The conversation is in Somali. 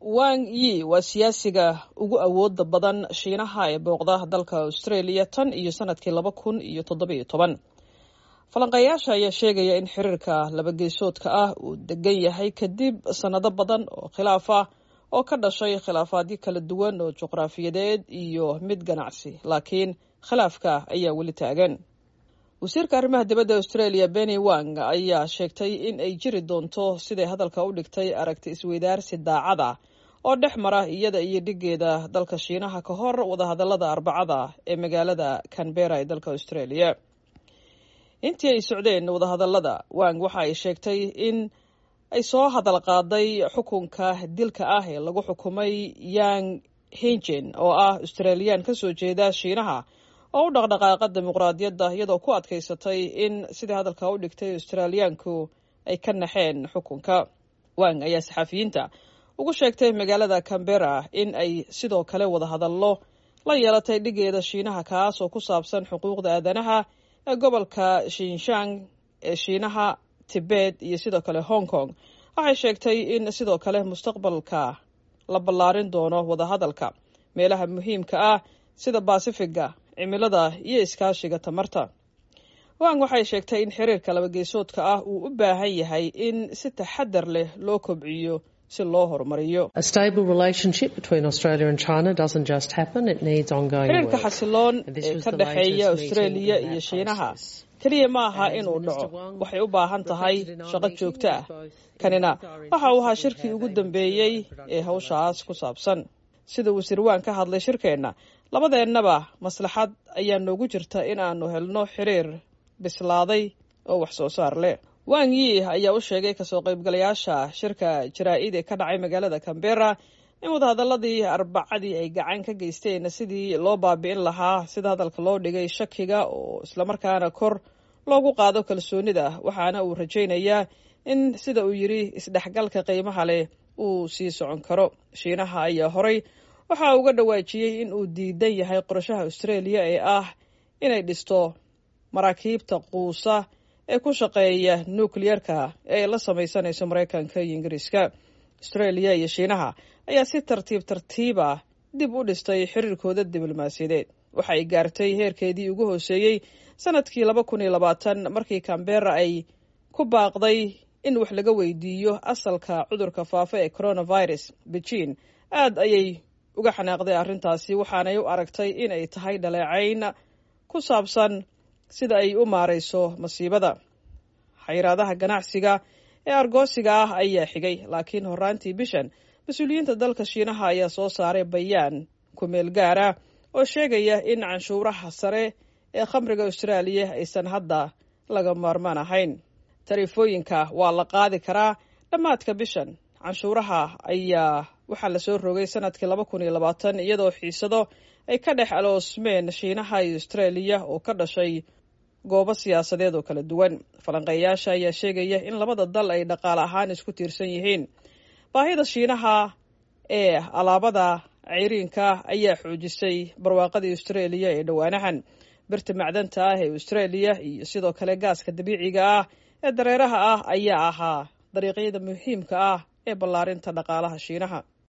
wang yi waa siyaasiga ugu awooda badan shiinaha ee booqda dalka australia tan iyo sanadkii laba kun iyo toddobiyo toban falanqeeyaasha ayaa sheegaya in xiriirka labageesoodka ah uu degan yahay kadib sannado badan oo khilaaf ah oo ka dhashay khilaafaadyo kala duwan oo juqraafiyadeed iyo mid ganacsi laakiin khilaafka ayaa weli taagan wasiirka arrimaha dibadda australia benny wang ayaa sheegtay in ay jiri doonto siday hadalka u dhigtay aragti isweydaarsi daacada oo dhex mara iyada iyo dhigeeda dalka shiinaha ka hor wadahadalada arbacada ee magaalada canbera ee dalka australia intii ay socdeen wadahadalada wang waxa ay sheegtay in ay soo hadal qaaday xukunka dilka ah ee lagu xukumay yang hingen oo ah australiyan ka soo jeeda shiinaha oo u dhaqdhaqaaqa dimuqraadiyadda iyadoo ku adkaysatay in sidai hadalka u dhigtay australiyaanku ay ka naxeen xukunka wang ayaa saxafiyiinta ugu sheegtay magaalada cambera in ay sidoo kale wada hadallo la yeelatay dhigeeda shiinaha kaas oo ku saabsan xuquuqda aadanaha ee gobolka shinshan ee shiinaha tibet iyo sidoo kale hong kong waxay sheegtay in sidoo kale mustaqbalka la ballaarin doono wadahadalka meelaha muhiimka ah sida basifiga cimilada iyo iskaashiga tamarta wang waxay sheegtay in xiriirka labageesoodka ah uu u baahan yahay in si taxadar leh loo kobciyo si loo horumariyo xiriirka xasiloon ee ka dhexeeya australia iyo shiinaha keliya ma aha inuu dhaco waxay u baahan tahay shaqo joogto ah kanina waxa uu ahaa shirkii ugu dambeeyey ee hawshaas ku saabsan sida wasiir waan ka hadlay shirkeenna labadeennaba maslaxad ayaa noogu jirta in aanu helno xiriir bislaaday oo wax soo saar leh wang yi ayaa u sheegay kasoo qaybgalayaasha shirka jaraa-id ee ka dhacay magaalada cambera in wadahadaladii arbacadii ay gacan ka geysteen sidii loo baabi'in lahaa sida hadalka loo dhigay shakiga oo islamarkaana kor loogu qaado kalsoonida waxaana uu rajaynayaa in sida uu yidhi isdhexgalka qiimaha leh uu sii socon karo shiinaha ayaa horay waxa uga dhawaajiyey in uu diidan yahay qorashaha australia ee ah inay dhisto maraakiibta quusa ee ku shaqeeya nukliyerka ee ay la samaysanayso maraykanka iyo ingiriiska australia iyo shiinaha ayaa si tartiib tartiiba dib u dhistay xiriirkooda diblomaasiyadeed waxa ay gaartay heerkeedii ugu hooseeyey sanadkii laba kun iyo labaatan markii cambera ay ku baaqday in wax laga weydiiyo asalka cudurka faafa ee coronavirus beijing aad ayay uga xanaaqday arrintaasi waxaanay u aragtay in ay tahay dhaleecayn ku saabsan sida ay u maarayso masiibada xayiraadaha ganacsiga ee argoosiga ah ayaa xigay laakiin horaantii bishan mas-uuliyiinta dalka shiinaha ayaa soo saaray bayaan kumeel gaar ah oo sheegaya in canshuuraha sare ee khamriga austraaliya aysan hadda laga maarmaan ahayn tariifooyinka waa la qaadi karaa dhammaadka bishan canshuuraha ayaa waxaa lasoo rogay sanadkii laba kun iyo labaatan iyadoo xiisado ay ka dhex aloosmeen shiinaha iyo austraaliya oo ka dhashay goobo siyaasadeed oo kala duwan falanqeeyaasha ayaa sheegaya in labada dal ay dhaqaale ahaan isku tiirsan yihiin baahida shiinaha ee alaabada ceyriinka ayaa xoojisay barwaaqadii australia ee dhowaanahan birta macdanta ah ee australia iyo sidoo kale gaaska dabiiciga ah ee dareeraha ah ayaa ahaa dariiqyada muhiimka ah ee ballaarinta dhaqaalaha shiinaha